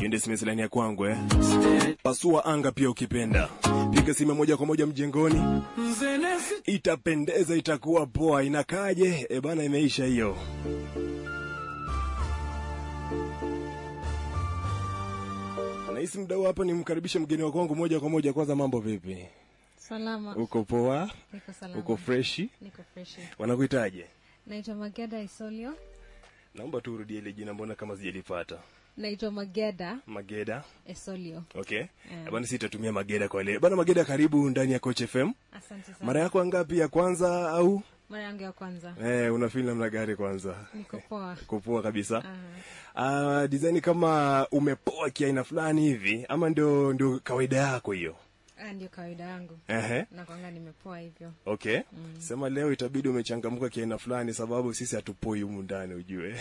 niende simesilani ya kwangu eh. Pasua anga pia ukipenda, piga simu moja kwa moja mjengoni, itapendeza, itakuwa poa. Inakaje? E bana, imeisha hiyo. Nahisi mdau hapa nimkaribishe mgeni wa kwangu moja kwa moja. Kwanza mambo vipi? Salama. Uko poa? Niko salama. Uko freshi? Niko freshi. Wanakuitaje? Naitwa Mageda Isolio. Naomba tu urudie ile jina, mbona kama sijalipata. Naitwa Mageda Mageda. Esolio. Okay. Mm. Bana sitatumia Mageda kwa leo. Bana Mageda, karibu ndani ya Coach FM. Asante sana. Mara yako ngapi ya kwanza au Mara yangu ya kwanza. eh, una feel namna gani kwanza? Niko poa. Kupoa kabisa. Ah, Ah, design kama umepoa kiaina fulani hivi ama ndio ndio kawaida yako hiyo? ah, ndio kawaida yangu. Ehe. Na kwanga nimepoa hivyo. Okay. Sema leo itabidi umechangamka kiaina fulani sababu sisi hatupoi humu ndani ujue.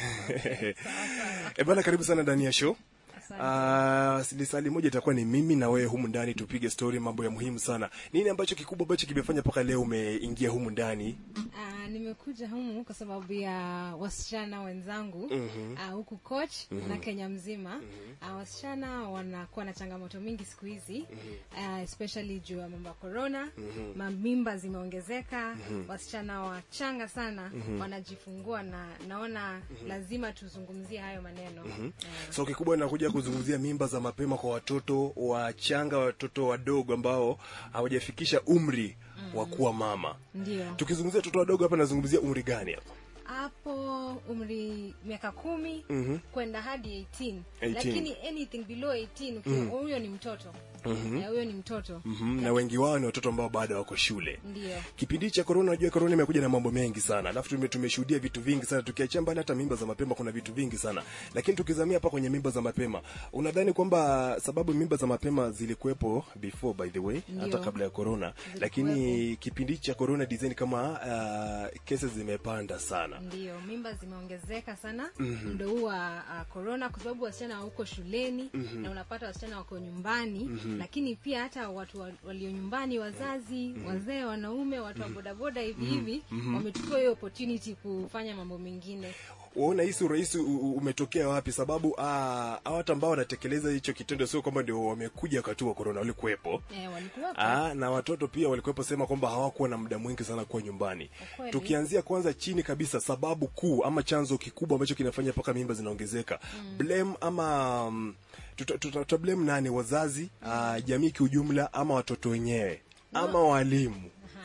Eh, bana karibu sana ndani ya show. Asante. Ah, lisali moja itakuwa ni mimi na wewe humu ndani tupige story mambo ya muhimu sana. Nini ambacho kikubwa ambacho kimefanya mpaka leo umeingia humu ndani? Ah, nimekuja humu kwa sababu ya wasichana wenzangu ah, huku coach na Kenya mzima. Ah, wasichana wanakuwa na changamoto mingi siku hizi ah, especially juu ya mambo ya corona. Mamimba zimeongezeka, wasichana wachanga sana wanajifungua, na naona lazima tuzungumzie hayo maneno Ah, So kikubwa nakuja kuzungumzia mimba za mapema kwa watoto wachanga, watoto wadogo ambao hawajafikisha umri wa kuwa mama. ndio Tukizungumzia watoto wadogo hapa nazungumzia umri gani hapa? hapo umri miaka kumi kwenda hadi 18. 18. lakini anything below 18 ukiwa huyo ni mtoto Eh, huyo ni mtoto Mhm, na wengi wao ni watoto ambao bado wako shule. ndio Kipindi cha corona, unajua corona imekuja na mambo mengi sana, alafu tume tumeshuhudia vitu vingi sana, tukiachia mbali hata mimba za mapema, kuna vitu vingi sana, lakini tukizamia hapa kwenye mimba za mapema, unadhani kwamba sababu mimba za mapema zilikuwepo before by the way, Ndio. hata kabla ya corona, lakini kipindi cha corona design kama uh, cases zimepanda sana. ndio mimba zimeongezeka sana muda huu wa uh, corona kwa sababu wasichana wauko shuleni na unapata wasichana wako nyumbani lakini pia hata watu wa- walio nyumbani wazazi wazee wanaume watu wa bodaboda hivi hivi wamechukua hiyo opportunity kufanya mambo mengine Waona hisi urahisi u- u- umetokea wapi? Sababu ah, hawa watu ambao wanatekeleza hicho kitendo sio kwamba ndio wamekuja wakati wa corona, walikuwepo eh, walikuwa Ah, na watoto pia walikuwepo sema kwamba hawakuwa na muda mwingi sana kuwa nyumbani. Ukweli. Tukianzia kwanza chini kabisa, sababu kuu ama chanzo kikubwa ambacho kinafanya mpaka mimba zinaongezeka blame ama um, tuta, tuta, tuta blame nani? Wazazi, ah, jamii kiujumla, ama watoto wenyewe ama walimu?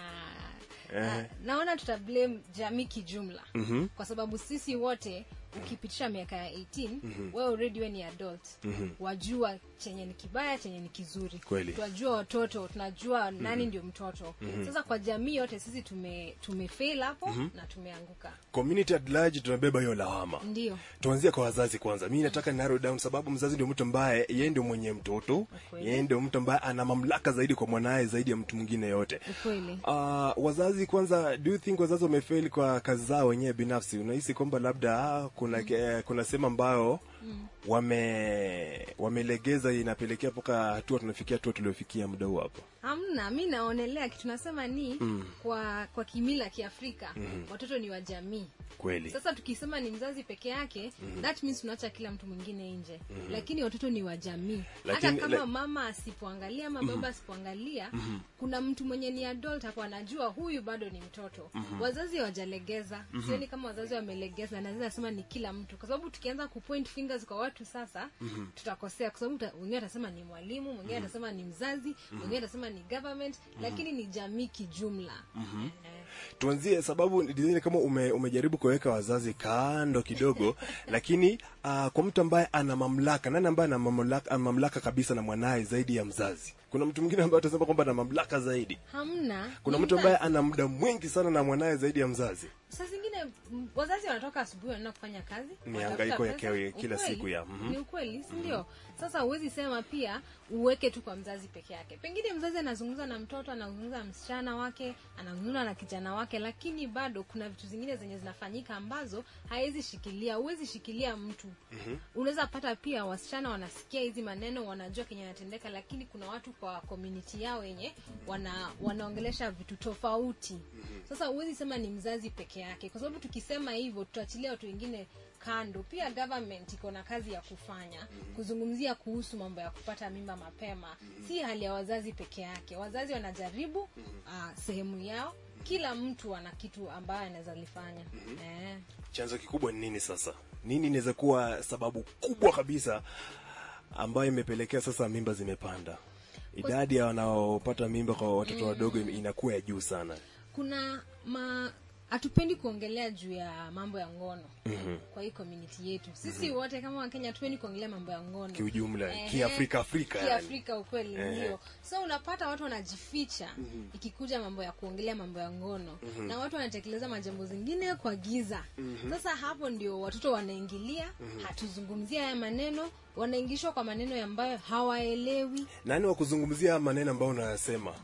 Ha. Ah, naona tuta blame jamii kijumla kwa sababu sisi wote ukipitisha miaka ya 18 wewe already we ni adult wajua chenye ni kibaya chenye ni kizuri Kweli. tunajua watoto tunajua nani ndio mtoto sasa kwa jamii yote sisi tume tumefail hapo na tumeanguka Community at large tunabeba hiyo lawama. ndio Tuanzie kwa wazazi kwanza. Mimi nataka narrow down, sababu mzazi ndio mtu ambaye yeye ndio mwenye mtoto, Ukweli. yeye ndio mtu ambaye ana mamlaka zaidi kwa mwanaye zaidi ya mtu mwingine yote. ukweli Uh, wazazi kwanza, do you think wazazi wamefail kwa kazi zao wenyewe binafsi? Unahisi kwamba labda ah, kuna mm. kuna sehemu ambayo wame wamelegeza inapelekea mpaka hatua tunafikia hatua tuliofikia muda huu hapa? hamna mi naonelea kitu nasema ni kwa kwa kimila kiafrika watoto ni wa jamii Kweli. sasa tukisema ni mzazi peke yake that means tunaacha kila mtu mwingine nje lakini watoto ni wa jamii hata Lakini- kama la- mama asipoangalia ama baba asipoangalia kuna mtu mwenye ni adult hapo anajua huyu bado ni mtoto wazazi hawajalegeza sioni kama wazazi wamelegeza naweza sema ni kila mtu kwa sababu tukianza kupoint fingers kwa watu sasa tutakosea kwa sababu ta- wengine atasema ni mwalimu mwingine atasema ni mzazi mwingine atasema ni government lakini ni jamii kijumla Eh. Tuanzie sababu design kama ume, umejaribu kuweka wazazi kando kidogo, lakini uh, kwa mtu ambaye ana mamlaka, nani ambaye ana mamlaka, ana mamlaka kabisa na mwanaye zaidi ya mzazi? Kuna mtu mwingine ambaye atasema kwamba ana mamlaka zaidi. hamna Kuna ni mtu ambaye mzazi. ana muda mwingi sana na mwanaye zaidi ya mzazi. saa zingine m- wazazi wanatoka asubuhi wanaenda kufanya kazi Ni wanatafuta hangaiko ya pesa. kewe- kila Ukweli, siku ya, mhm. ni ukweli si ndio sasa huwezi sema pia uweke tu kwa mzazi peke yake pengine mzazi anazungumza na mtoto anazungumza na msichana wake anazungumza na kijana wake lakini bado kuna vitu zingine zenye zinafanyika ambazo hawezi shikilia huwezi shikilia mtu unaweza pata pia wasichana wanasikia hizi maneno wanajua kenye anatendeka lakini kuna watu kwa community yao wenye wana wanaongelesha vitu tofauti sasa huwezi sema ni mzazi peke yake kwa sababu tukisema hivyo tutaachilia watu wengine kando pia government iko na kazi ya kufanya kuzungumzia kuhusu mambo ya kupata mimba mapema si hali ya wazazi peke yake wazazi wanajaribu uh, sehemu yao kila mtu ana kitu ambayo anaweza lifanya eh. chanzo kikubwa ni nini sasa nini inaweza kuwa sababu kubwa kabisa ambayo imepelekea sasa mimba zimepanda idadi ya wanaopata mimba kwa watoto wadogo inakuwa ya juu sana kuna ma hatupendi kuongelea juu ya mambo ya ngono mm-hmm. kwa hii community yetu sisi mm-hmm. wote kama wakenya hatupendi kuongelea mambo ya ngono kiujumla Ehe. kiafrika afrika yani. kiafrika ukweli ndio so unapata watu wanajificha ikikuja mambo ya kuongelea mambo ya ngono na watu wanatekeleza majambo zingine kwa giza sasa hapo ndio watoto wanaingilia hatuzungumzia haya maneno wanaingishwa kwa maneno ambayo hawaelewi nani wa kuzungumzia maneno ambayo unayasema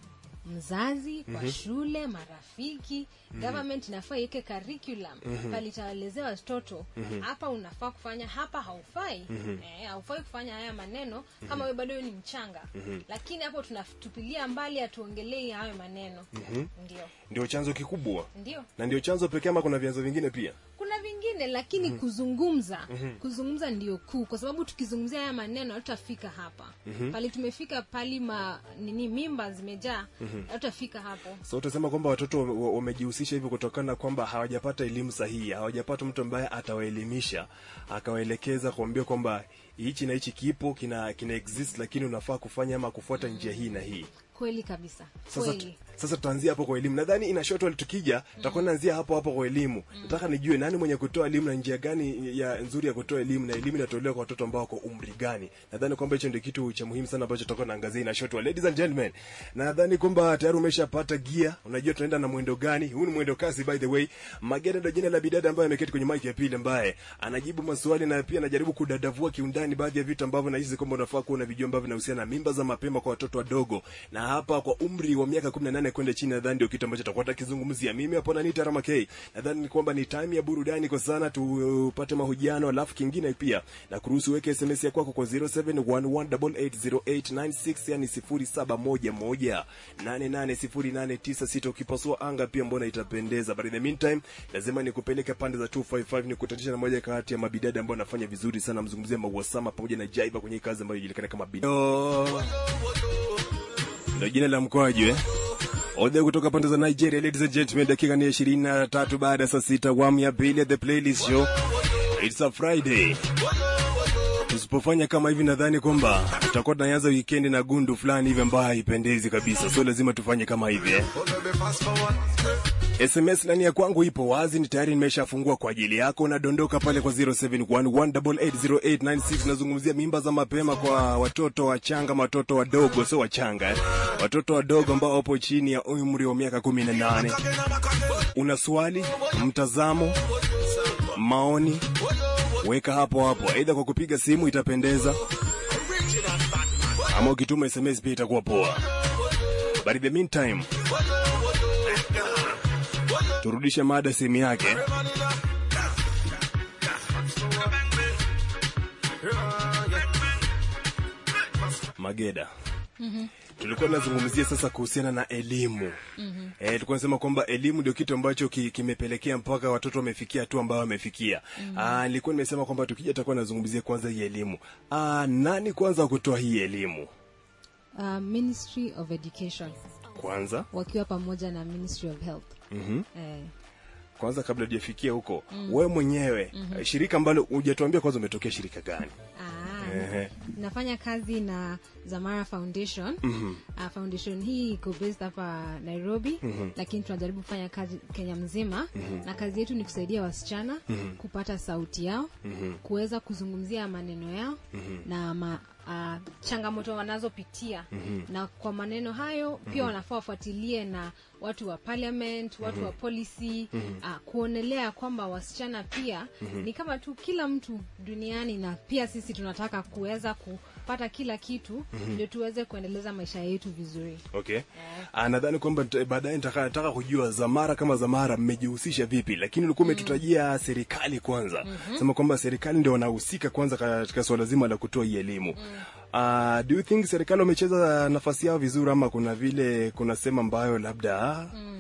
mzazi kwa shule marafiki government inafaa iweke curriculum palitaelezea watoto hapa unafaa kufanya hapa haufai eh, haufai kufanya haya maneno kama wewe bado wewe ni mchanga lakini hapo tunatupilia mbali hatuongelei hayo maneno ndio ndio chanzo kikubwa ndio na ndio chanzo pekee ama kuna vyanzo vingine pia kuna vingine lakini kuzungumza kuzungumza ndio kuu kwa sababu tukizungumzia haya maneno hatutafika hapa pali tumefika pali ma nini mimba zimejaa hatutafika hapo so utasema kwamba watoto wame- wa- wamejihusisha hivyo kutokana na kwamba hawajapata elimu sahihi hawajapata mtu ambaye atawaelimisha akawaelekeza kuambia kwamba hichi na hichi kipo kina kina exist lakini unafaa kufanya ama kufuata njia hii na hii kweli kabisa sasa kweli sasa tutaanzia hapo kwa elimu nadhani ina short while tukija tutakuwa naanzia hapo hapo kwa elimu nataka nijue nani mwenye kutoa elimu na njia gani ya nzuri ya kutoa elimu na elimu inatolewa kwa watoto ambao wako umri gani nadhani kwamba hicho ndio kitu cha muhimu sana ambacho tutakuwa naangazia ina short while ladies and gentlemen nadhani kwamba tayari umeshapata gia unajua tunaenda na mwendo gani huu ni mwendo kasi by the way magenda ndio jina la bidada ambaye ameketi kwenye mic ya pili ambaye anajibu maswali na pia anajaribu kudadavua kiundani baadhi ya vitu ambavyo nahisi kwamba unafaa kuwa unavijua ambavyo vinahusiana na mimba za mapema kwa watoto wadogo na hapa kwa umri wa miaka 18 kwenda chini nadhani ndio kitu ambacho tutakuwa tukizungumzia mimi hapo na Nita Rama K nadhani ni kwamba ni time ya burudani kwa sana tupate mahojiano alafu kingine pia na kuruhusu weke SMS ya kwako kwa 0711880896 yani 0711880896 ukipasua anga pia mbona itapendeza but in the meantime lazima nikupeleke pande za 255 nikutanisha na moja kati ya mabidada ambao wanafanya vizuri sana mzungumzia Mawasama pamoja na Jaiba kwenye kazi ambayo inajulikana kama bidada ndio jina la mkoaji eh Ode kutoka pande za Nigeria, ladies and gentlemen, dakika ni ishirini na tatu baada ya saa sita, awamu ya pili ya The Playlist Show. It's a Friday. Tusipofanya kama hivi, nadhani kwamba tutakuwa tunaanza weekend na gundu fulani hivi ambayo haipendezi kabisa, so lazima tufanye kama hivi eh. SMS nani ya kwangu ipo wazi, ni tayari nimeshafungua kwa ajili yako. Nadondoka pale kwa 0711880896 nazungumzia mimba za mapema kwa watoto wachanga, watoto wadogo, sio wachanga eh. Watoto wadogo ambao wapo chini ya umri wa miaka 18. Una swali, mtazamo, maoni, weka hapo hapo, aidha kwa kupiga simu itapendeza, ama ukituma SMS pia itakuwa poa. But in the meantime, turudishe mada sehemu yake mageda tulikuwa tunazungumzia sasa kuhusiana na elimu mm-hmm. e, tulikuwa nasema kwamba elimu ndio kitu ambacho ki, kimepelekea mpaka watoto wamefikia hatua ambayo wamefikia mm-hmm. nilikuwa nimesema kwamba tukija tutakuwa nazungumzia kwanza hii elimu Aa, nani kwanza wa kutoa hii elimu uh, ministry of education kwanza wakiwa pamoja na ministry of health mm-hmm. eh, kwanza kabla hujafikia huko mm. wewe mwenyewe mm-hmm. shirika ambalo hujatuambia kwanza umetokea shirika gani ah, Ehe. nafanya kazi na zamara foundation mm-hmm. uh, foundation hii iko based hapa nairobi mm-hmm. lakini tunajaribu kufanya kazi kenya mzima mm-hmm. na kazi yetu ni kusaidia wasichana mm-hmm. kupata sauti yao mm-hmm. kuweza kuzungumzia maneno yao mm-hmm. na ma, uh, changamoto wanazopitia mm-hmm. na kwa maneno hayo pia mm-hmm. wanafaa wafuatilie na watu wa parliament watu mm-hmm. wa policy mm-hmm. uh, kuonelea kwamba wasichana pia mm-hmm. ni kama tu kila mtu duniani na pia sisi tunataka kuweza kupata kila kitu mm-hmm. ndio tuweze kuendeleza maisha yetu vizuri okay yeah. nadhani kwamba nita- baadaye nitaka nataka kujua zamara kama zamara mmejihusisha vipi lakini ulikuwa umetutajia serikali kwanza mm-hmm. sema kwamba serikali ndio wanahusika kwanza katika suala zima la kutoa hii elimu mm. Uh, do you think serikali wamecheza nafasi yao vizuri ama kuna vile kuna sehemu ambayo labda mm.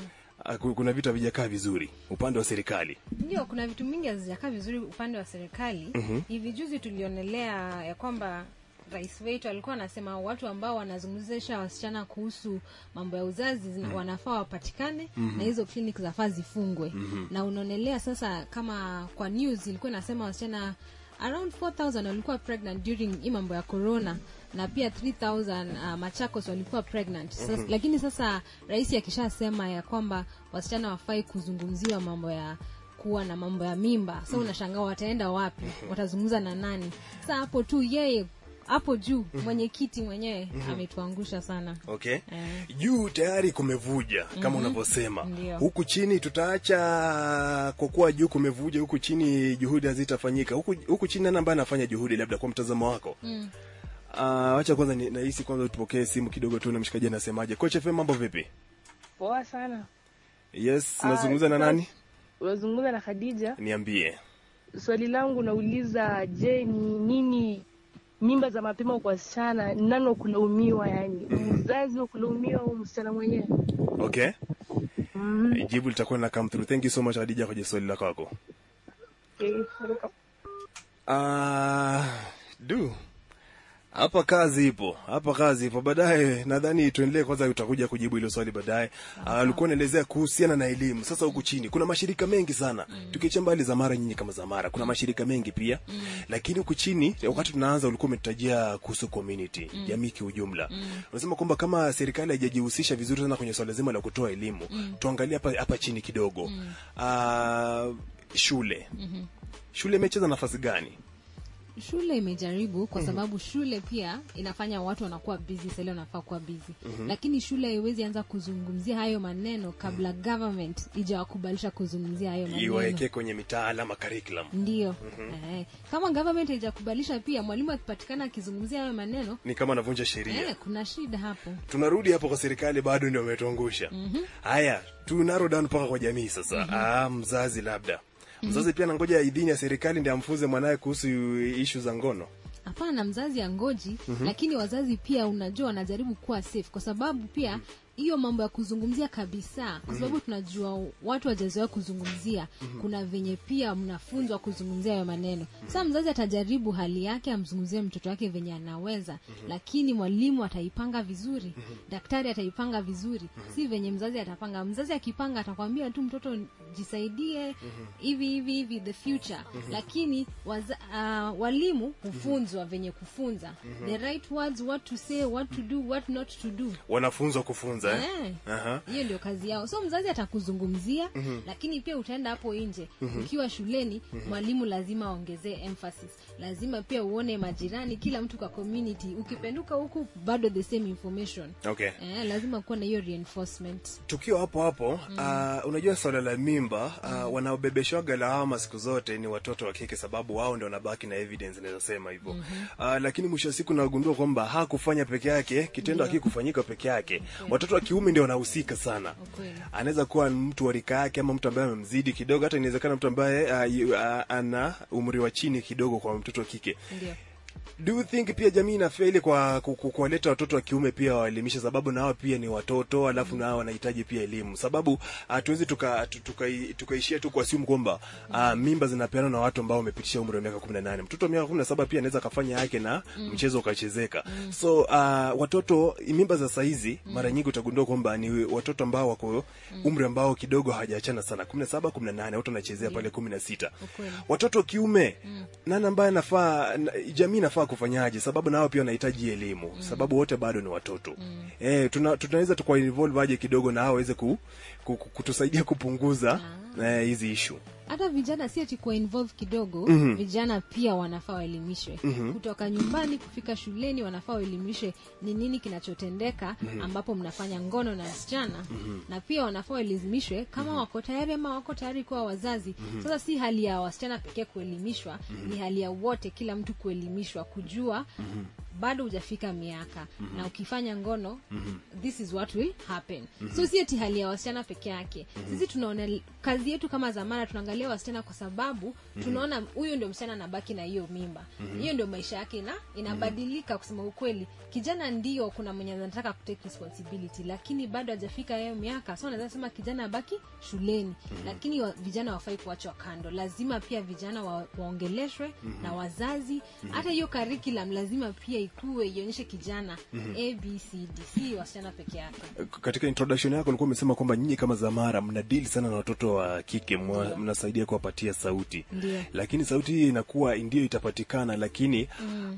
ah, ku- kuna vitu havijakaa vizuri upande wa serikali ndio kuna vitu mingi hazijakaa vizuri upande wa serikali mm-hmm. hivi juzi tulionelea ya kwamba rais wetu alikuwa anasema watu ambao wanazungumzisha wasichana kuhusu mambo ya uzazi zina- wanafaa wapatikane mm-hmm. na hizo clinic zafaa zifungwe mm-hmm. na unaonelea sasa kama kwa news ilikuwa inasema wasichana around 4000 walikuwa pregnant during hii mambo ya corona na pia 3000 uh, machakos walikuwa pregnant sasa, mm-hmm. lakini sasa rais akishasema ya kwamba wasichana wafai kuzungumziwa mambo ya kuwa na mambo ya mimba sa unashangaa wataenda wapi watazungumza na nani sa hapo tu yeye hapo juu mwenyekiti mwenyewe ametuangusha sana okay Eh. juu tayari kumevuja kama unavyosema Ndio. huku chini tutaacha kwa kuwa juu kumevuja huku chini juhudi hazitafanyika huku, huku chini nani ambaye anafanya juhudi labda kwa mtazamo wako mm. uh, wacha kwanza ni- nahisi kwanza tupokee simu kidogo tu na mshikaji anasemaje coach FM mambo vipi Poa sana. yes Ah, nazungumza na sasa- nani Unazungumza na Khadija. niambie Swali langu nauliza, je, ni nini mimba za mapema kwa wasichana, nani kulaumiwa? Yani mzazi wa kulaumiwa au msichana mwenyewe? okay Mm. jibu litakuwa na come through thank you so much Khadija kwa swali lako wako Okay. welcome. Ah, du hapa kazi ipo hapa kazi ipo baadaye nadhani tuendelee kwanza utakuja kujibu hilo swali baadaye Ah, alikuwa naelezea kuhusiana na elimu sasa huku chini kuna mashirika mengi sana mm. tukiacha mbali zamara nyinyi kama zamara kuna mashirika mengi pia mm. lakini huku chini wakati tunaanza ulikuwa umetutajia kuhusu community mm. jamii kiujumla mm. unasema kwamba kama serikali haijajihusisha vizuri sana kwenye swala zima la kutoa elimu mm. tuangalie hapa hapa chini kidogo mm. uh, shule mm-hmm. shule imecheza nafasi gani shule imejaribu kwa sababu shule pia inafanya watu wanakuwa busy sale wanafaa kuwa busy mm-hmm. lakini shule haiwezi anza kuzungumzia hayo maneno kabla government ijawakubalisha kuzungumzia hayo maneno iwaekee kwenye mitaala ama curriculum ndio eh, kama government haijakubalisha pia mwalimu akipatikana akizungumzia hayo maneno ni kama anavunja sheria eh, kuna shida hapo tunarudi hapo kwa serikali bado ndio wametuangusha haya tu narrow down mpaka kwa jamii sasa ah, mzazi labda mzazi pia nangoja idhini ya serikali ndi amfunze mwanaye kuhusu ishu za ngono hapana mzazi angoji mm-hmm. lakini wazazi pia unajua wanajaribu kuwa safe kwa sababu pia hiyo mambo ya kuzungumzia kabisa kwa sababu tunajua watu wajazoea kuzungumzia kuna venye pia mnafunzwa kuzungumzia hayo maneno sasa mzazi atajaribu hali yake amzungumzie mtoto wake venye anaweza lakini mwalimu ataipanga vizuri daktari ataipanga vizuri si venye mzazi atapanga mzazi akipanga atakwambia tu mtoto jisaidie hivi hivi hivi the future lakini waza, uh, walimu hufunzwa venye kufunza the right words what to say what to do what not to do wanafunzwa kufunza eh? Eh, Aha. hiyo ndio kazi yao so mzazi atakuzungumzia lakini pia utaenda hapo nje ukiwa shuleni mwalimu lazima aongezee emphasis lazima pia uone majirani kila mtu kwa community ukipenduka huku bado the same information okay eh, lazima kuwa na hiyo reinforcement tukiwa hapo hapo mm. uh, unajua swala la mimba uh, wanaobebeshwaga lawama siku zote ni watoto wa kike sababu wao ndio wanabaki na evidence nawezasema hivyo mm-hmm. uh, lakini mwisho wa siku nagundua kwamba hakufanya peke yake kitendo hakikufanyika peke yake watoto wa kiume ndio wanahusika sana Ukweli. anaweza kuwa mtu wa rika yake ama mtu ambaye amemzidi kidogo hata inawezekana mtu ambaye uh, yu- uh, ana umri wa chini kidogo kwa mtoto wa kike ndio do you think pia jamii inafeli kwa ku- ku- kuwaleta watoto wa kiume pia waelimishe sababu nao pia ni watoto alafu nao wanahitaji pia elimu sababu hatuwezi tukaishia tuka, tuka tukaishia tu kuasimu kwamba uh, mimba zinapeanwa na watu ambao wamepitisha umri wa miaka 18 mtoto wa miaka 17 pia anaweza akafanya yake na mchezo ukachezeka so uh, watoto mimba za saizi mara nyingi utagundua kwamba ni watoto ambao wako umri ambao kidogo hawajaachana sana 17 18 watu wanachezea pale 16 Ukweli. watoto wa kiume nani ambaye anafaa na- jamii inafaa kufanyaje sababu nao pia wanahitaji elimu sababu wote bado ni watoto eh, tuna, tunaweza tukwa involve aje kidogo na hao waweze ku, ku, ku, kutusaidia kupunguza eh, hizi issue hata vijana si ati kuwa involve kidogo mm-hmm. vijana pia wanafaa waelimishwe mm-hmm. kutoka nyumbani kufika shuleni wanafaa waelimishwe ni nini kinachotendeka mm-hmm. ambapo mnafanya ngono na wasichana mm-hmm. na pia wanafaa waelimishwe kama mm-hmm. wako tayari ama wako tayari kuwa wazazi mm-hmm. sasa si hali ya wasichana pekee kuelimishwa mm-hmm. ni hali ya wote kila mtu kuelimishwa kujua mm-hmm bado hujafika miaka mm-hmm. na ukifanya ngono mm-hmm. this is what will happen mm-hmm. so si ati hali ya wasichana peke yake mm-hmm. sisi tunaone, kazi yetu kama zamana tunaangalia wasichana kwa sababu tunaona huyu ndio msichana anabaki na hiyo mimba hiyo ndio maisha yake ina inabadilika kusema ukweli kijana ndio kuna mwenye anataka kutake responsibility lakini bado hajafika hiyo miaka so naweza sema kijana abaki shuleni lakini wa, vijana wafai kuachwa kando lazima pia vijana wa, waongeleshwe na wazazi hata hiyo curriculum lazima pia ikuwe ionyeshe kijana abcd si wasichana peke yake katika introduction yako ulikuwa umesema kwamba nyinyi kama zamara mna deal sana na watoto wa kike mwa- mnasaidia kuwapatia sauti Ndio. lakini sauti hii inakuwa ndio itapatikana lakini mm.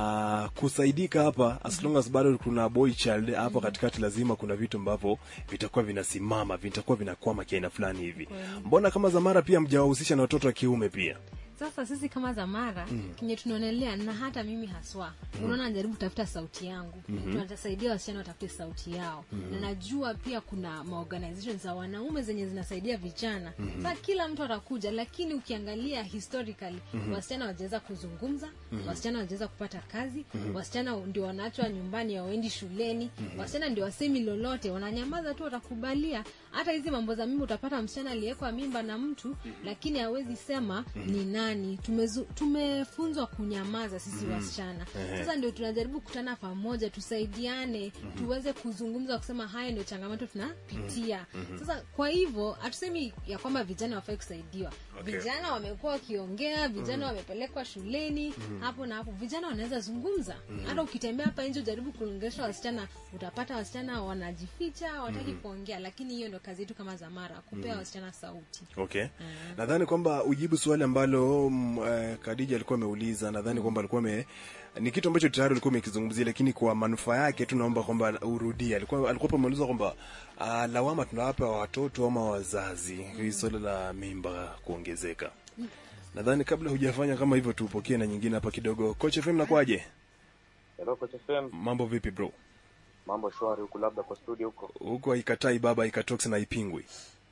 kusaidika hapa as long as bado kuna boy child hapo katikati lazima kuna vitu ambavyo vitakuwa vinasimama vitakuwa vinakwama kiaina fulani hivi mbona kama zamara pia mjawahusisha na watoto wa kiume pia sasa sisi kama zamara mm. kenye tunaonelea na hata mimi haswa mm. unaona najaribu kutafuta sauti yangu mm-hmm. tunatasaidia wasichana watafute sauti yao mm-hmm. na najua pia kuna maorganizations za wanaume zenye zinasaidia vijana mm-hmm. sasa kila mtu atakuja lakini ukiangalia historically mm-hmm. wasichana wajaweza kuzungumza mm-hmm. wasichana wajaweza kupata kazi mm-hmm. wasichana ndio wanaachwa nyumbani hawaendi shuleni mm-hmm. wasichana ndio wasemi lolote wananyamaza tu watakubalia hata hizi mambo za mimba utapata msichana aliyekwa mimba na mtu mm-hmm. lakini hawezi sema mm-hmm. ni nani Tumezu, tumefunzwa kunyamaza sisi mm-hmm. wasichana sasa ndio tunajaribu kukutana pamoja tusaidiane mm-hmm. tuweze kuzungumza kusema haya ndio changamoto tunapitia mm-hmm. sasa kwa hivyo hatusemi ya kwamba vijana wafai kusaidiwa Okay. vijana wamekuwa wakiongea vijana wamepelekwa shuleni hapo na hapo vijana wanaweza zungumza hata ukitembea hapa nje ujaribu kuongelesha wasichana utapata wasichana wanajificha wataki kuongea lakini hiyo ndio kazi yetu kama zamara kupea wasichana sauti okay nadhani kwamba ujibu swali ambalo mm, eh, kadija alikuwa ameuliza nadhani kwamba alikuwa ame ni kitu ambacho tayari ulikuwa umekizungumzia lakini kwa manufaa yake tu naomba kwamba urudie alikuwa alikuwa ameuliza kwamba uh, lawama tunawapa watoto ama wazazi hii swala la mimba kuongezeka nadhani kabla hujafanya kama hivyo tupokee na nyingine hapa kidogo coach FM nakwaje Hello Coach FM, mambo vipi bro mambo shwari huku, labda kwa studio huko. huko haikatai baba haikatoksi na haipingwi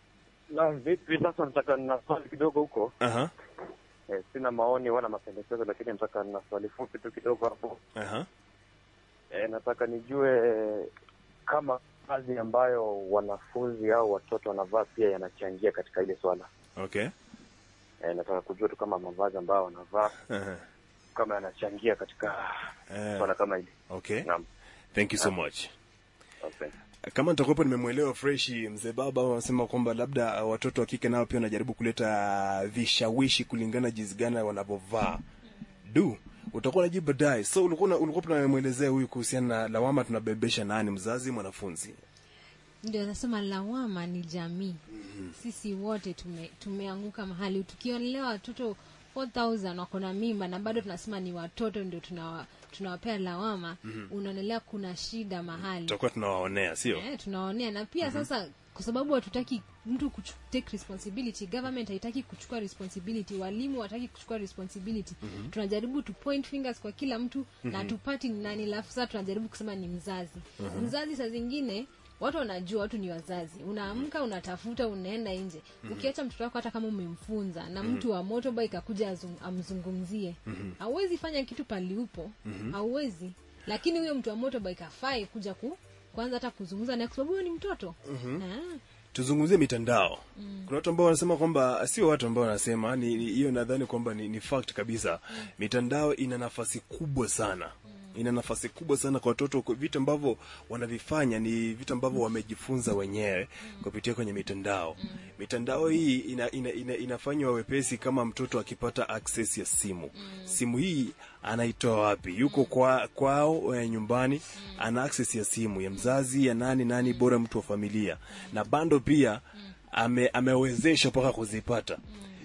Na vipi sasa, nataka nina swali kidogo huko. aha Eh, sina maoni wala mapendekezo, lakini nataka nina swali fupi tu kidogo hapo. aha Eh, nataka nijue kama kazi ambayo wanafunzi au watoto wanavaa pia yanachangia katika ile swala. okay Eh, nataka kujua tu kama mavazi ambayo wanavaa aha kama yanachangia katika Eh. swala kama hili. okay Naam. thank you so much Asante. kama nitakuwepo nimemwelewa freshi mzee baba wanasema kwamba labda uh, watoto wa kike nao pia wanajaribu kuleta vishawishi kulingana jinsi gani wanavyovaa du utakuwa najibu baadaye so ulikuwa una- ulikuwa tunamwelezea huyu kuhusiana na lawama tunabebesha nani mzazi mwanafunzi ndio nasema lawama ni jamii sisi wote tume, tumeanguka mahali tukionelea watoto 4000 wako na mimba na bado tunasema ni watoto ndio tunawa, tunawapea lawama unaonelea kuna shida mahali tutakuwa tunawaonea sio eh, tunaonea na pia sasa kwa sababu hatutaki mtu kuchu- take responsibility government haitaki kuchukua responsibility walimu wataki kuchukua responsibility tunajaribu tu point fingers kwa kila mtu na tupati ni nani alafu sasa tunajaribu kusema ni mzazi mzazi saa zingine watu wanajua watu ni wazazi unaamka unatafuta unaenda nje ukiacha mtoto wako hata kama umemfunza na mtu wa motorbike akuja azung- amzungumzie hauwezi fanya kitu pali upo hauwezi lakini huyo mtu wa motorbike afai kuja ku kwanza hata kuzungumza naye kwa sababu huyo ni mtoto Ah. tuzungumzie mitandao kuna watu ambao wanasema kwamba sio watu ambao wanasema ni ni- hiyo nadhani kwamba ni, ni fact kabisa mitandao ina nafasi kubwa sana ina nafasi kubwa sana kwa watoto kwa vitu ambavyo wanavifanya ni vitu ambavyo wamejifunza wenyewe kupitia kwenye mitandao mitandao hii ina, ina, ina, inafanywa wepesi kama mtoto akipata access ya simu simu hii anaitoa wapi yuko kwa, kwao eh, nyumbani ana access ya simu ya mzazi ya nani nani bora mtu wa familia na bando pia ame, amewezeshwa mpaka kuzipata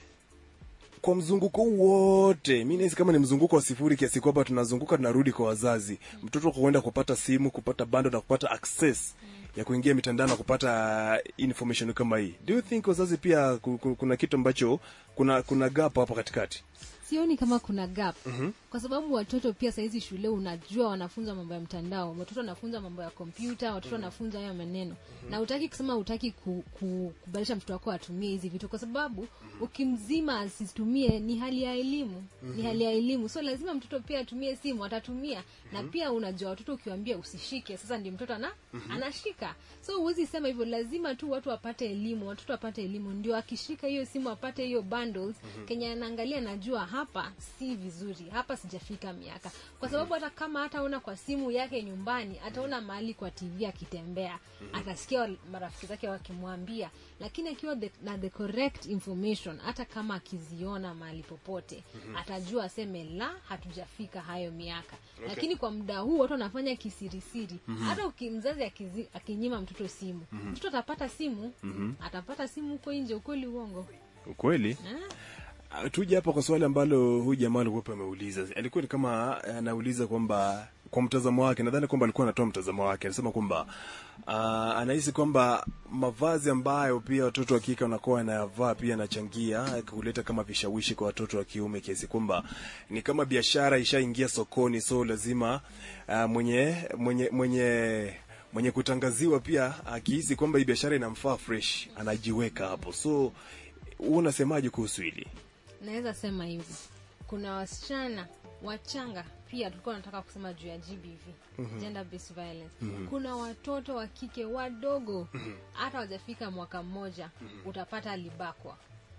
kwa mzunguko huu wote mi nahisi kama ni mzunguko wa sifuri kiasi kwamba tunazunguka tunarudi kwa wazazi mtoto kuenda kupata simu kupata bando na kupata access ya kuingia mitandao na kupata information kama hii do you think wazazi pia ku- ku- kuna kitu ambacho kuna kuna gap hapo katikati sioni kama kuna gap mm-hmm. kwa sababu watoto pia sahizi shule unajua wanafunzwa mambo ya mtandao watoto wanafunza mambo ya kompyuta watoto wanafunza hayo maneno mm-hmm. na utaki kusema utaki ku, ku, kubadilisha mtoto wako atumie hizi vitu kwa sababu mm-hmm. ukimzima asitumie ni hali ya elimu mm-hmm. ni hali ya elimu so lazima mtoto pia atumie simu atatumia mm-hmm. na pia unajua watoto ukiwambia usishike sasa ndio mtoto ana, mm-hmm. anashika so huwezi sema hivyo lazima tu watu wapate elimu watoto wapate elimu ndio akishika hiyo simu apate hiyo bundles mm-hmm. kenye anaangalia najua hapa si vizuri hapa sijafika miaka kwa sababu hata kama hataona kwa simu yake nyumbani ataona mahali kwa tv akitembea mm-hmm. atasikia wal- marafiki zake wakimwambia lakini akiwa the, na the correct information hata kama akiziona mahali popote mm-hmm. atajua aseme la hatujafika hayo miaka okay. lakini kwa muda huu watu wanafanya kisirisiri mm-hmm. hata uki- mzazi akizi- akinyima mtoto simu mm-hmm. mtoto atapata simu mm-hmm. atapata simu huko nje ukweli uongo ukweli eh? Ah, tuje hapa kwa swali ambalo huyu jamaa alikuwa ameuliza alikuwa ni kama anauliza kwamba kwa mtazamo wake nadhani kwamba alikuwa anatoa mtazamo wake anasema kwamba uh, anahisi kwamba mavazi ambayo pia watoto wa kike wanakuwa wanayavaa pia yanachangia kuleta kama vishawishi kwa watoto wa kiume kiasi kwamba ni kama biashara ishaingia sokoni so lazima uh, mwenye mwenye mwenye mwenye kutangaziwa pia akihisi kwamba hii biashara inamfaa fresh anajiweka hapo so wewe unasemaje kuhusu hili naweza sema hivi kuna wasichana wachanga pia tulikuwa nataka kusema juu ya gbv mm-hmm. gender based violence mm-hmm. kuna watoto wa kike wadogo hata wajafika mwaka mmoja mm-hmm. utapata alibakwa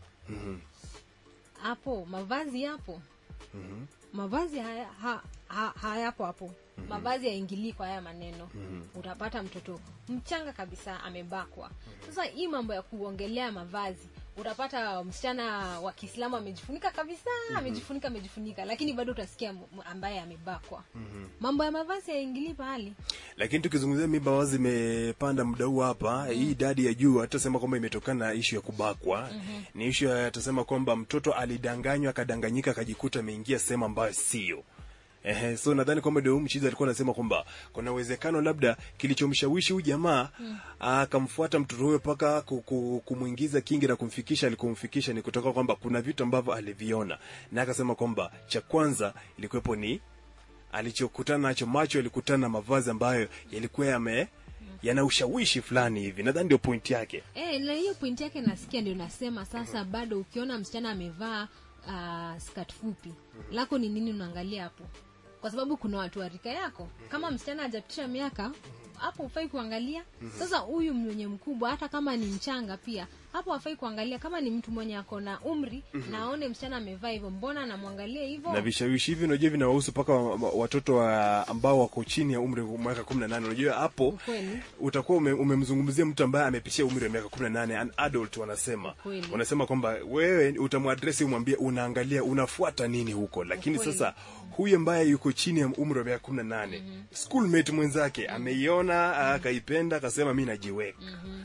hapo mavazi yapo Mhm. mavazi haya, ha, ha, hayapo hapo mavazi yaingilii kwa haya maneno utapata mtoto mchanga kabisa amebakwa sasa hii mambo ya kuongelea mavazi utapata msichana wa kiislamu amejifunika kabisa amejifunika amejifunika lakini bado utasikia m- m- ambaye amebakwa mambo ya mavazi yaingilii pahali lakini tukizungumzia mimba wazi imepanda muda huu hapa hii idadi ya juu hatasema kwamba imetokana na ishu ya kubakwa ni ishu ya atasema kwamba mtoto alidanganywa akadanganyika akajikuta ameingia sehemu ambayo sio Ehe, so nadhani kwamba ndio huyu mchizi alikuwa anasema kwamba kuna uwezekano labda kilichomshawishi huyu jamaa akamfuata mtoto huyo mpaka ku- ku- kumwingiza kingi na kumfikisha alikomfikisha ni kutoka kwamba kuna vitu ambavyo aliviona na akasema kwamba cha kwanza ilikuwepo ni alichokutana nacho macho yalikutana na mavazi ambayo yalikuwa yame yana ushawishi fulani hivi nadhani ndio point yake e, na hiyo pointi yake nasikia ndio nasema sasa bado ukiona msichana amevaa uh, skat fupi lako ni nini unaangalia hapo kwa sababu kuna watu wa rika yako kama msichana hajapitisha miaka hapo hufai kuangalia sasa huyu mwenye mkubwa hata kama ni mchanga pia hapo hafai kuangalia kama ni mtu mwenye ako na umri na aone msichana amevaa hivyo mbona namwangalia hivyo na vishawishi hivi unajua vinawahusu mpaka wa- wa- watoto wa ambao wako chini ya umri wa mwaka kumi na nane unajua hapo Ukweli. utakuwa ume, umemzungumzia mtu ambaye amepitia umri wa miaka kumi na nane an adult wanasema Ukweli. wanasema kwamba wewe utamwadresi umwambie unaangalia unafuata nini huko lakini Ukweli. sasa huyu ambaye yuko chini ya umri wa miaka kumi na nane schoolmate mwenzake ameiona akaipenda akasema mi najiweka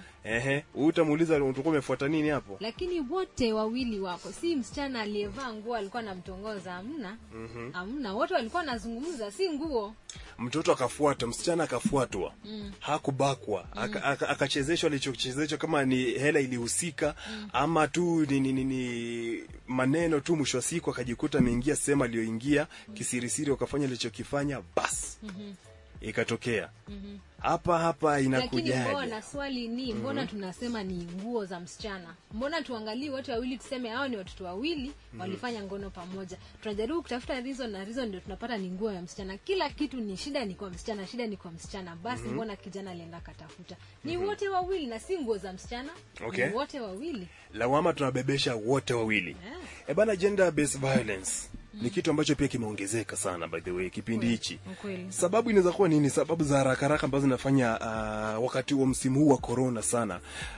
ehe utamuuliza utakuwa umefuata nini hapo lakini wote wawili wako si msichana aliyevaa nguo alikuwa namtongoza hamna hamna wote walikuwa wanazungumza si nguo mtoto akafuata msichana akafuatwa mm. hakubakwa mm. akachezeshwa aka, akachezeshwa alichochezeshwa kama ni hela ilihusika mm. ama tu ni, ni, ni, ni maneno tu mwisho wa siku akajikuta ameingia sehemu aliyoingia kisirisiri wakafanya alichokifanya basi mm-hmm. ikatokea mm-hmm. hapa hapa lakini inakujaje mbona swali ni mbona tunasema ni nguo za msichana mbona tuangalie wote wawili tuseme hao ni watoto wawili walifanya ngono pamoja tunajaribu kutafuta reason na reason ndio tunapata ni nguo ya msichana kila kitu ni shida ni kwa msichana shida ni kwa msichana basi mbona kijana alienda akatafuta ni wote wawili na si nguo za msichana Okay. ni wote wawili lawama tunabebesha wote wawili Yeah. e bana gender based violence ni kitu ambacho pia kimeongezeka sana by the way kipindi hichi ukweli sababu inaweza kuwa nini sababu za haraka haraka ambazo zinafanya uh, wakati wa msimu huu wa corona sana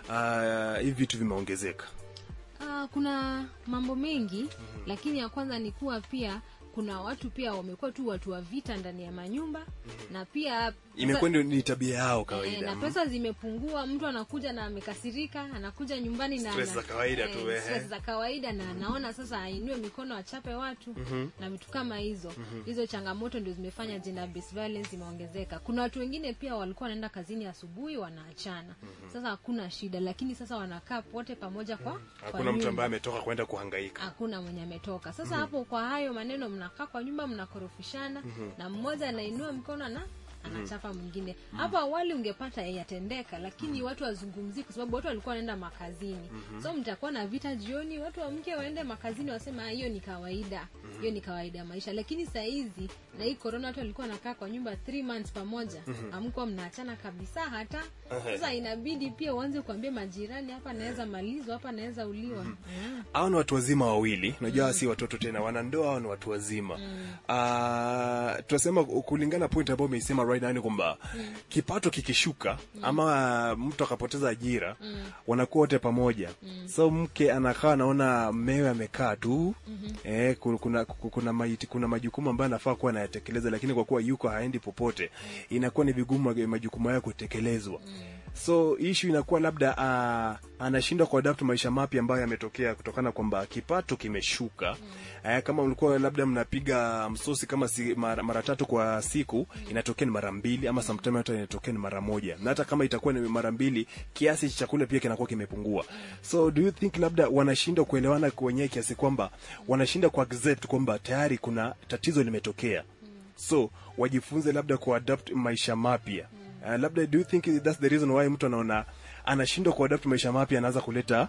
uh, hivi vitu vimeongezeka Ah, kuna mambo mengi lakini ya kwanza ni kuwa pia kuna watu pia wamekuwa tu watu wa vita ndani ya manyumba na pia imekuwa ndio ni tabia yao Eh, kawaida na pesa zimepungua mtu anakuja na amekasirika anakuja nyumbani na Stress na- za kawaida tu, ehe. stress za kawaida na anaona sasa ainue mikono achape watu na vitu kama hizo hizo changamoto ndio zimefanya gender based violence imeongezeka kuna watu wengine pia walikuwa wanaenda kazini asubuhi wanaachana sasa hakuna shida lakini sasa wanakaa wote pamoja kwa kwa hakuna mtu nyumba ambaye ametoka kwenda kuhangaika hakuna mwenye ametoka sasa hapo kwa hayo maneno mnakaa kwa nyumba mnakorofishana na mmoja anainua mkono na anachapa mwingine hapo awali ungepata yatendeka lakini watu wazungumzii kwa sababu watu walikuwa wanaenda makazini so mtakuwa na vita jioni watu wamke waende makazini wasema "Ah, hiyo ni kawaida hiyo ni kawaida ya maisha lakini saa hizi na hii corona watu walikuwa wanakaa kwa nyumba 3 months pamoja amkuwa mnaachana kabisa hata sasa inabidi pia uanze kuambia majirani hapa naweza malizwa hapa naweza uliwa mm. hao ni watu wazima wawili unajua si watoto tena wanandoa hao ni watu wazima Ah, tunasema kulingana point ambayo umeisema right now ni kwamba kipato kikishuka ama mtu akapoteza ajira wanakuwa wote pamoja so mke anakaa anaona mmewe amekaa tu eh, ku- kuna, ku- kuna, maiti, kuna majukumu ambayo anafaa kuwa anayatekeleza lakini kwa kuwa yuko haendi popote inakuwa ni vigumu maj- majukumu hayo kutekelezwa so issue inakuwa labda uh, anashindwa kuadapt maisha mapya ambayo yametokea kutokana kwamba kipato kimeshuka mm. uh, kama ulikuwa labda mnapiga msosi kama si, mara, mara tatu kwa siku inatokea ni mara mbili ama sometime hata inatokea ni mara moja na hata kama itakuwa ni mara mbili kiasi cha chakula pia kinakuwa kimepungua so do you think labda wanashindwa kuelewana wenyewe kiasi kwamba wanashindwa kuaccept kwamba tayari kuna tatizo limetokea so wajifunze labda kuadapt maisha mapya uh, labda do you think that's the reason why mtu anaona anashindwa kuadapt maisha mapya anaanza kuleta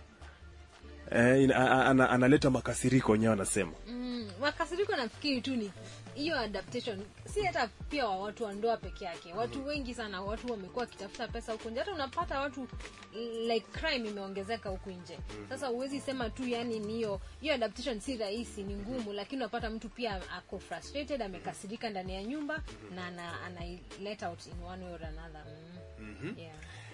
eh, ina- a- a- ana, analeta makasiriko wenyewe anasema mm, makasiriko nafikiri tu ni hiyo adaptation si hata pia wa watu wa ndoa peke yake watu wengi sana watu wamekuwa wakitafuta pesa huku nje hata unapata watu like crime imeongezeka huku nje sasa huwezi sema tu yani ni hiyo hiyo adaptation si rahisi ni ngumu lakini unapata mtu pia ako frustrated amekasirika ndani ya nyumba na ana, ana let out in one way or another mm. yeah.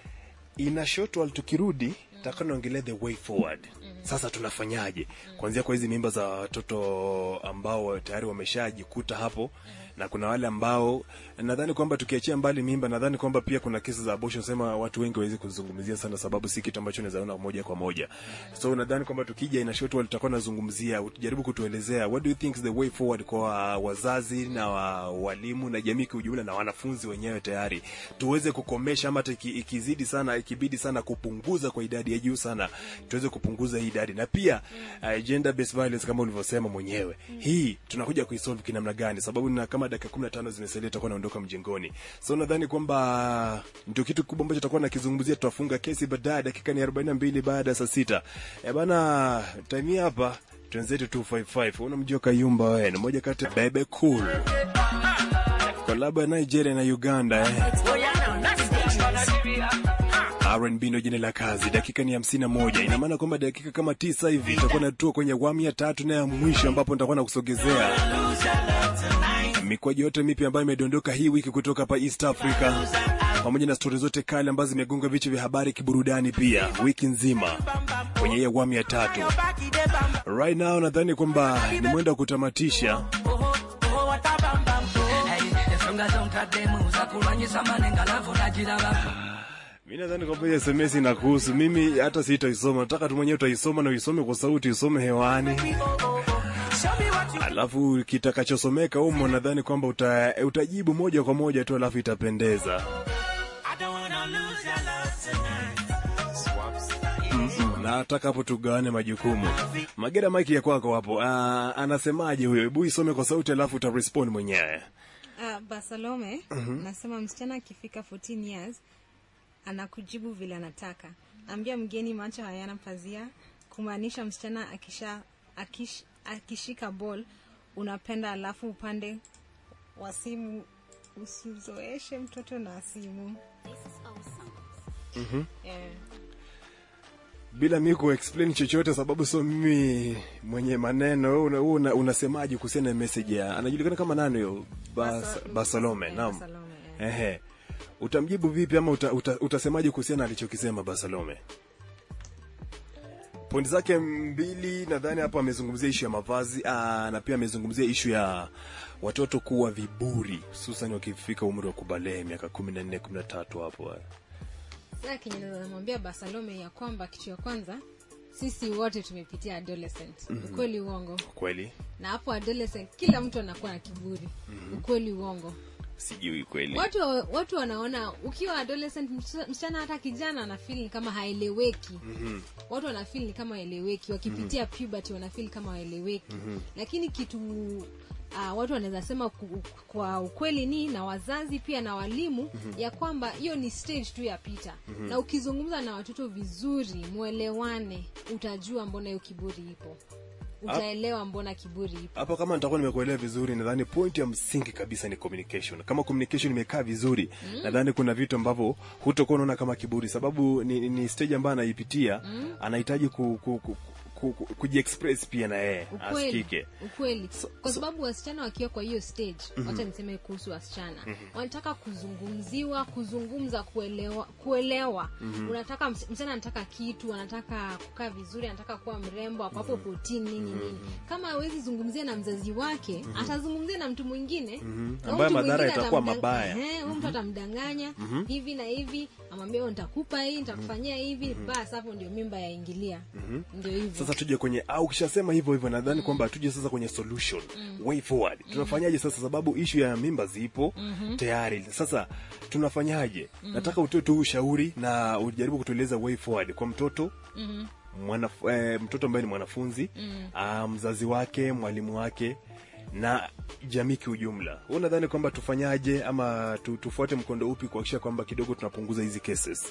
ina short while tukirudi taka naongelea the way forward sasa tunafanyaje kuanzia kwa hizi mimba za watoto ambao tayari wameshajikuta hapo na kuna wale ambao nadhani kwamba tukiachia mbali mimba nadhani kwamba pia kuna kesi za abortion sema watu wengi wawezi kuzungumzia sana sababu si kitu ambacho unaweza ona moja kwa moja so nadhani kwamba tukija ina short while tutakuwa nazungumzia ujaribu kutuelezea what do you think is the way forward kwa wazazi na wa, walimu na jamii kwa ujumla na wanafunzi wenyewe tayari tuweze kukomesha ama hata iki- ikizidi sana ikibidi sana kupunguza kwa idadi ya juu sana tuweze kupunguza hii idadi na pia uh, gender based violence kama ulivyosema mwenyewe hii tunakuja kuisolve kinamna gani sababu na kama dakika 15 zimesalia tutakuwa naondoka mjengoni so nadhani kwamba ndio kitu kikubwa ambacho tutakuwa nakizungumzia tutafunga kesi baadaye dakika ni 42 baada ya saa sita e bana time hii hapa twenzetu 255 unamjua Kayumba wewe ni moja kati ya bebe cool kolabo ya Nigeria na Uganda eh. R&B ndo jina la kazi. Dakika ni hamsini na moja. Ina maana kwamba dakika kama tisa hivi itakuwa natua kwenye awamu ya tatu na ya mwisho, ambapo nitakuwa nakusogezea mikwaji yote mipya ambayo imedondoka hii wiki kutoka hapa East Africa, pamoja na stori zote kali ambazo zimegonga vichwa vya habari kiburudani pia wiki nzima kwenye hii awamu ya tatu. Right now nadhani kwamba ni mwendo wa kutamatisha ensonga zontaddemu oza kulwanyisa manenga lavu nagirabako mi nadhani kwamba hiyo SMS inakuhusu mimi, hata sitaisoma. Nataka tu mwenyewe utaisoma na uisome kwa sauti, usome hewani, alafu kitakachosomeka humo nadhani kwamba uta, utajibu moja kwa moja tu, alafu itapendeza. Mm-mm. na nataka hapo tugawane majukumu. Magera, maiki ya kwako hapo. Ah, anasemaje huyo? Hebu isome kwa sauti, alafu utarespond mwenyewe. Uh, Barsalome nasema msichana akifika 14 years anakujibu vile anataka. Ambia mgeni macho hayana pazia, kumaanisha msichana akisha akish, akishika ball unapenda, alafu upande wa simu usizoeshe mtoto na simu. Yeah. bila mi kuexplain chochote sababu sio mimi mwenye maneno wewe una, wewe una, unasemaje kuhusiana na message ya anajulikana kama nani huyo Bas, Basa- Barsalome eh, naam Barsalome, eh. ehe utamjibu vipi ama uta, uta, utasemaje kuhusiana na alichokisema Barsalome pointi zake mbili nadhani hapo amezungumzia ishu ya mavazi aa, na pia amezungumzia ishu ya watoto kuwa viburi hususan wakifika umri wa kubalee miaka kumi na nne kumi na tatu hapo eh. sasa kenye namwambia basalome ya kwamba kitu ya kwanza sisi wote tumepitia adolescent ukweli uongo kweli na hapo adolescent kila mtu anakuwa na kiburi ukweli uongo sijui kweli watu watu wanaona ukiwa adolescent msichana- msichana hata kijana anafeel ni kama haeleweki mm-hmm. watu wanafeel ni kama haeleweki wakipitia mm-hmm. puberty wanafeel kama haeleweki mm-hmm. lakini kitu Uh, watu wanaweza sema ku, kwa ukweli ni na wazazi pia na walimu mm-hmm. ya kwamba hiyo ni stage tu ya pita mm-hmm. na ukizungumza na watoto vizuri mwelewane utajua mbona hiyo kiburi ipo utaelewa mbona kiburi ipo hapo kama nitakuwa nimekuelewa vizuri nadhani point ya msingi kabisa ni communication kama communication imekaa vizuri mm. nadhani kuna vitu ambavyo hutokuwa unaona kama kiburi sababu ni, ni stage ambayo anaipitia mm. anahitaji ku, ku, ku, ku, ku, kujiexpress pia na yeye ukweli asikike ukweli kwa sababu wasichana wakiwa kwa hiyo stage wacha niseme kuhusu wasichana wanataka kuzungumziwa kuzungumza kuelewa kuelewa unataka ms- msichana anataka kitu anataka kukaa vizuri anataka kuwa mrembo ako hapo 14 nini nini kama hawezi zungumzia na mzazi wake atazungumzia na mtu mwingine na Ambaye mtu madhara mwingine yatakuwa atamdang- mabaya. Ehe, huyu mtu atamdanganya hivi na hivi amwambia "Oh, nitakupa hii nitakufanyia hivi basi hapo ndio mimba yaingilia ndio hivyo sasa tuje kwenye au ukishasema hivyo hivyo nadhani kwamba tuje sasa kwenye solution way forward tunafanyaje sasa sababu ishu ya mimba zipo tayari sasa tunafanyaje nataka utoe tu ushauri na ujaribu kutueleza way forward kwa mtoto mwana, eh, mtoto ambaye ni mwanafunzi ah, mzazi wake mwalimu wake na jamii kiujumla huu nadhani kwamba tufanyaje ama tu, tufuate mkondo upi kuhakikisha kwamba kidogo tunapunguza hizi cases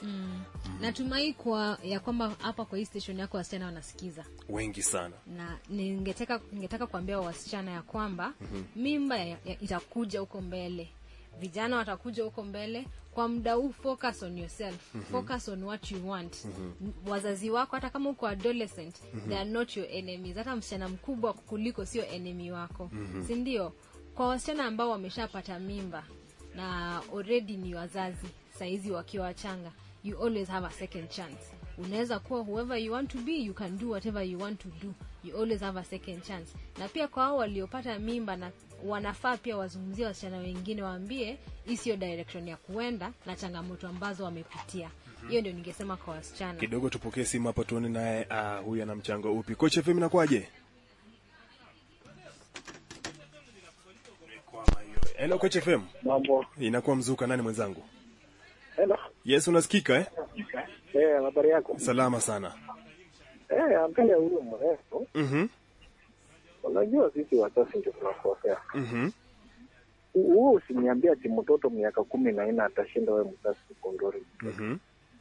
natumai kwa ya kwamba hapa kwa hii station yako wasichana wanasikiza wengi sana na ningetaka ningetaka kuambia wasichana ya kwamba mimba ya, ya, itakuja huko mbele vijana watakuja huko mbele kwa muda huu focus on yourself focus on what you want M- wazazi wako hata kama uko adolescent they are not your enemies hata msichana mkubwa kuliko sio enemy wako si ndio kwa wasichana ambao wameshapata mimba na already ni wazazi saizi wakiwa wachanga you always have a second chance unaweza kuwa whoever you want to be you can do whatever you want to do you always have a second chance na pia kwa hao waliopata mimba na wanafaa pia wazungumzie wasichana wengine waambie hii sio direction ya kuenda na changamoto ambazo wamepitia hiyo ndio ningesema kwa wasichana kidogo tupokee simu hapa tuone naye ah, huyu ana mchango upi coach fm inakuwaje hello coach fm Mambo. inakuwa mzuka nani mwenzangu Hello. yes unasikika eh Eh, habari yako? salama sana Eh, angalia huyo mrefu. mhm Unajua sisi wazazi ndio tunakosea. mhm Huo usiniambia ati mtoto miaka kumi na nne atashinda wewe mzazi sekondari. mhm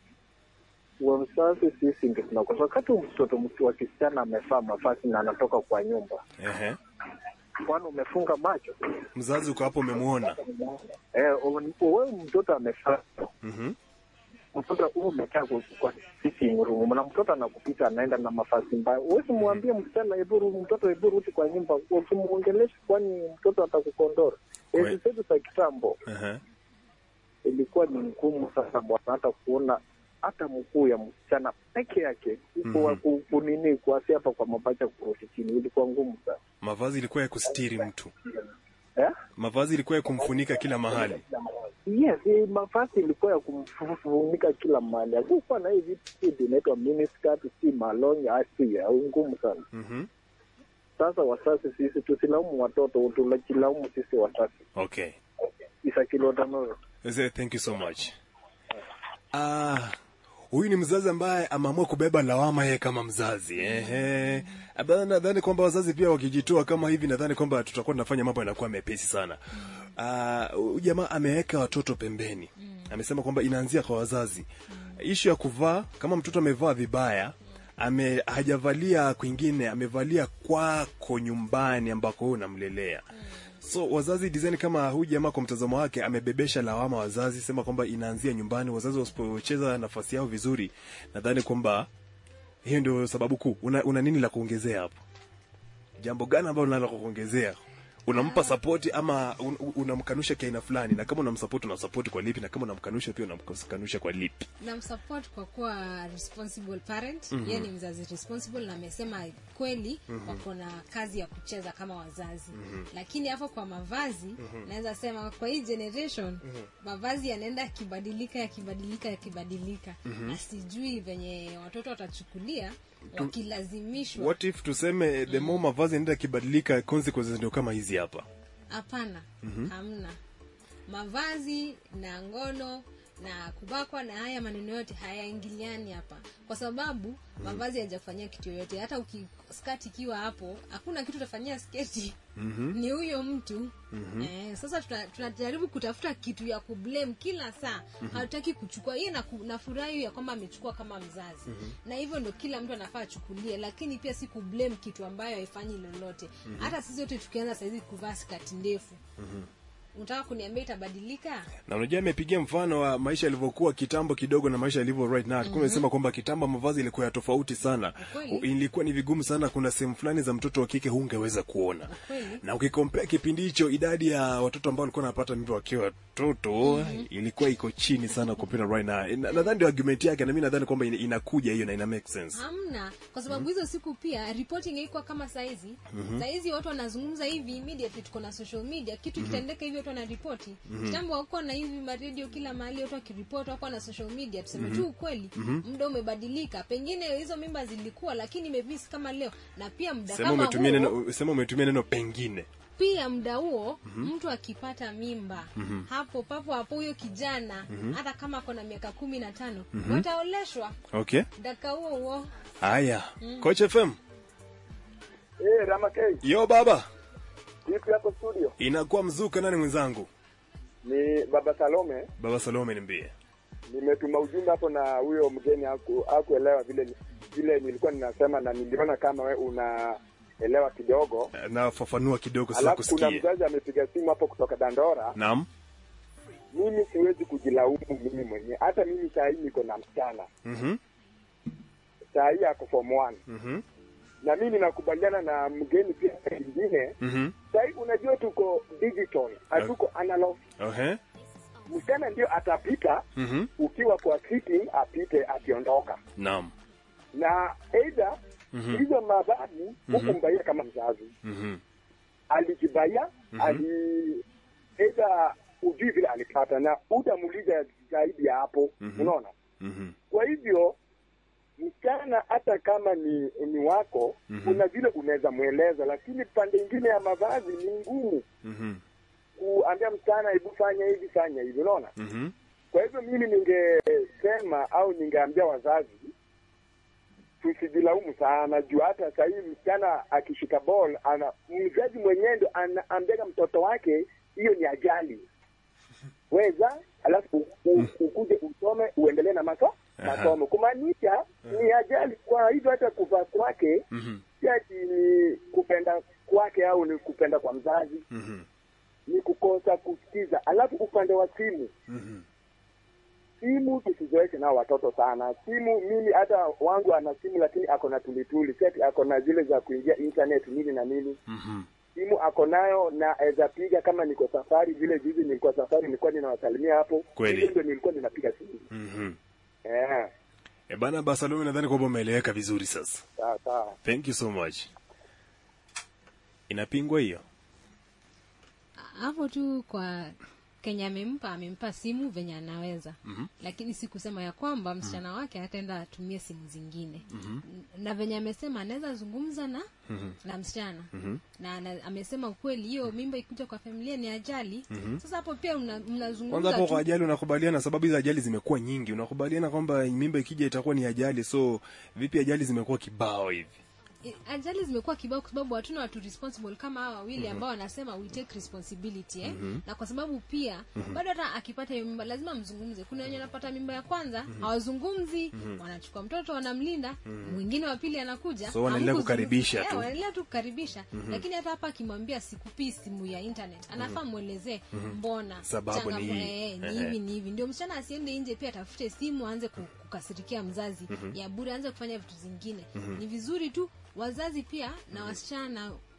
Wazazi sisi ndio tunakosea. Wakati mtoto mtu wa kisichana amevaa mavazi na anatoka kwa nyumba, ehe kwani umefunga macho? mzazi uko hapo umemuona Eh, un- wewe mtoto amevaa mhm mtoto huo umekaa kwa- kwa sitting room na mtoto anakupita anaenda na mavazi mbaya, huwezi mwambie msichana hebu ru- mtoto hebu rudi kwa nyumba, ukimuongelesha kwani mtoto atakukondora. Kwe- Enzi zetu za kitambo ehe ilikuwa ni ngumu sana bwana, hata kuona hata mkuu ya msichana peke yake Mhm. mm ku, kunini kuasi hapa kwa mapacha kurudi chini, ilikuwa ngumu sana mavazi ilikuwa ya kustiri mtu eh? mavazi ilikuwa ya kumfunika kila mahali Yes, eh, mavazi ilikuwa ya kumfunika kila mahali. Hakukuwa na hii vitu hivi inaitwa miniskirt, si malongi, asi ya ngumu sana. mhm Sasa wazazi sisi tusilaumu watoto, tunajilaumu sisi wazazi. okay Isakilodamoro. Mzee, thank you so much. Ah, huyu ni mzazi ambaye ameamua kubeba lawama yeye kama mzazi. Ehe. Aba- Nadhani kwamba wazazi pia wakijitoa kama hivi, nadhani kwamba tutakuwa tunafanya mambo yanakuwa mepesi sana. Ah, huyu jamaa ameweka watoto pembeni. Amesema kwamba inaanzia kwa wazazi. Ishu ya kuvaa, kama mtoto amevaa vibaya, ame hajavalia kwingine, amevalia kwako nyumbani ambako wewe unamlelea. So wazazi design kama huyu jamaa kwa mtazamo wake amebebesha lawama wazazi, sema kwamba inaanzia nyumbani. Wazazi wasipocheza nafasi yao vizuri, nadhani kwamba hiyo ndio sababu kuu. Una, una nini la kuongezea hapo? Jambo gani ambalo unalo la kuongezea? unampa sapoti ama un, un- unamkanusha kiaina fulani na kama unamsapoti unamsapoti kwa lipi na kama unamkanusha pia unamkanusha kwa lipi namsupport kwa kuwa responsible parent mm-hmm. yeye ni mzazi responsible na amesema kweli mm-hmm. wako na kazi ya kucheza kama wazazi mm-hmm. lakini hapo kwa mavazi mm-hmm. naweza sema kwa hii generation mm-hmm. mavazi yanaenda yakibadilika yakibadilika yakibadilika mm-hmm. na sijui venye watoto watachukulia wakilazimishwa what if tuseme the more mavazi yanaenda yakibadilika consequences ndio kama hizi hapa hapana mm-hmm. hamna mavazi na ngono na kubakwa na haya maneno yote hayaingiliani hapa kwa sababu mavazi hayajakufanyia kitu yoyote hata uki skati ikiwa hapo hakuna kitu utafanyia sketi mm-hmm. ni huyo mtu mm-hmm. eh, sasa tuna- tunajaribu kutafuta kitu ya kublame kila saa mm-hmm. hatutaki kuchukua hiye nafurahi ya kwamba amechukua kama mzazi mm-hmm. na hivyo ndo kila mtu anafaa achukulie lakini pia si kublame kitu ambayo haifanyi lolote mm-hmm. hata sisi wote tukianza sahizi kuvaa skati ndefu mm-hmm unataka kuniambia itabadilika na unajua amepigia mfano wa maisha yalivyokuwa kitambo kidogo na maisha yalivyo right now mm-hmm. umesema kwamba kitambo mavazi ilikuwa ya tofauti sana Ukweli. ilikuwa ni vigumu sana kuna sehemu fulani za mtoto wa kike hungeweza kuona Ukweli. na ukikompea kipindi hicho idadi ya watoto ambao walikuwa wanapata mimba wakiwa watoto mm-hmm. ilikuwa iko chini sana compared na right now Na- nadhani ndio argument yake na mimi nadhani kwamba ina- inakuja hiyo na ina make sense hamna kwa sababu hizo siku pia reporting haikuwa kama saizi mm-hmm. saizi watu wanazungumza hivi immediately tuko na social media kitu mm-hmm. kitaendeka hivi watu wanaripoti mm-hmm. kitambo wakuwa na hivi maredio kila mahali watu wakiripoti wakuwa na social media tuseme mm-hmm. tu ukweli mm-hmm. muda umebadilika pengine hizo mimba zilikuwa lakini imevisi kama leo na pia muda sema kama umetumia huo, neno sema umetumia neno pengine pia muda huo mm-hmm. mtu akipata mimba mm-hmm. hapo papo hapo huyo kijana mm-hmm. hata kama akona miaka kumi na tano mm-hmm. wataoleshwa okay dakika huo huo haya coach fm Eh, Ramakei, yo baba vipi hapo studio? inakuwa mzuka nani mwenzangu Ni Baba Salome. baba salome nimbie Nimetuma ujumbe hapo na huyo mgeni haku hakuelewa vile vile nilikuwa ninasema, na niliona kama we unaelewa kidogo. nafafanua kidogo sasa Alafu kuna kusikie mzazi amepiga simu hapo kutoka Dandora. naam Mimi siwezi kujilaumu mimi mwenyewe, hata mimi saa hii niko na msichana Mhm, saa hii ako form one mhm, na mimi ninakubaliana na mgeni pia kingine. mhm. Saa hii unajua tuko digital, hatuko analog. Ohe, Msichana ndio atapita mhm, ukiwa kwa sitting, apite akiondoka naam na aidha Mhm. hizo mavazi hukumbaia kama mzazi Mhm, alijibaia ali aidha ujui vile alipata na utamuuliza zaidi ya hapo unaona mhm, kwa hivyo msichana hata kama ni ni wako kuna vile unaweza mweleza lakini pande ingine ya mavazi ni ngumu mhm, kuambia msichana hebu fanya hivi fanya hivi unaona mhm. Kwa hivyo mimi ningesema au ningeambia wazazi tusijilaumu sana juu hata saa hii msichana akishika ball ana mzazi mwenyewe ndo anaambia mtoto wake hiyo ni ajali weza alafu u- u- ukuje usome uendelee na maso masomo kumaanisha ni ajali kwa hivyo hata kuvaa kwake Mhm, si ati ni kupenda kwake au ni kupenda kwa mzazi mhm, ni kukosa kusikiza alafu upande wa simu mhm. simu tusizoeshe nao watoto sana simu mimi hata wangu ana simu lakini ako na tulituli seti ako na zile za kuingia internet nini na nini Mhm. simu ako nayo na aweza piga kama niko safari vile juzi nilikuwa safari nilikuwa ninawasalimia hapo Kweli. Hivyo ndio nilikuwa ninapiga simu Mhm. eh E bana Barcelona nadhani kwamba umeeleweka vizuri sasa. sawa sawa Thank you so much. Inapingwa hiyo? hapo tu kwa kenya amempa amempa simu venye anaweza mm-hmm. lakini si kusema ya kwamba msichana mm-hmm. wake ataenda atumie simu zingine mm-hmm. na venye amesema anaweza zungumza na mm-hmm. na msichana mm-hmm. na, na amesema ukweli hiyo mimba ikuja kwa familia ni ajali mm-hmm. sasa hapo pia mna- Kwanza mnazungumza hapo tu kwa ajali unakubaliana, sababu hizo ajali zimekuwa nyingi. Unakubaliana kwamba mimba ikija itakuwa ni ajali, so vipi ajali zimekuwa kibao hivi? I- ajali zimekuwa kibao kwa sababu hatuna watu responsible kama hawa wawili ambao wanasema we take responsibility eh? na kwa sababu pia bado hata akipata hiyo mimba lazima mzungumze kuna wenye wanapata mimba ya kwanza hawazungumzi wanachukua mtoto wanamlinda mwingine wa pili anakuja So wanaendelea hamkuzungumza. kukaribisha Eh, tu. wanaendelea tu kukaribisha lakini hata hapa akimwambia sikupii simu ya internet anafaa mwelezee mbona Sababu ni changamoto- hii. eh, ni Ehe. hivi ni hivi ndio msichana asiende nje pia atafute simu aanze ku- kukasirikia mzazi ya bure aanze kufanya vitu zingine ni vizuri tu wazazi pia na wasichana